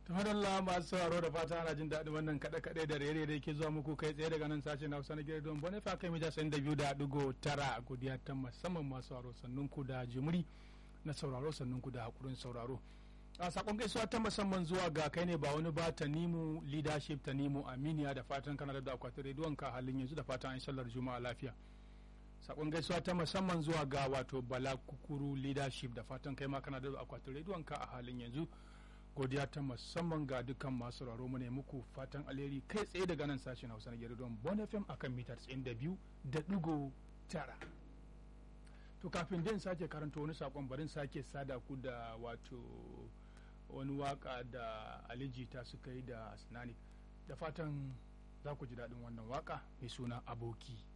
tamadalla masu sauraro da fata ana jin daɗin wannan kaɗe-kaɗe da rere da yake zuwa muku kai tsaye daga nan sashen hausa na gidan bone fa kai mija sayin da biyu da ɗigo tara godiya ta musamman masu sauraro sannun ku da jimiri na sauraro sannun ku da hakurin sauraro a sakon gaisuwa ta musamman zuwa ga kai ne ba wani ba ta nimu leadership ta nimu aminiya da fatan kana da akwatin rediyon ka halin yanzu da fatan an sallar juma'a lafiya sakon gaisuwa ta musamman zuwa ga wato bala kukuru leadership da fatan kai ma kana da akwatin rediyon ka a halin yanzu godiya ta musamman ga dukkan masu sauraro mu ne muku fatan alheri kai tsaye daga nan sashen hausa na gidan bon fm akan mitar 92 da digo tara to kafin din sake karanta wani sakon barin sake sada ku da wato wani waka da alijita suka yi da sinani da fatan za ku ji daɗin wannan waka mai suna aboki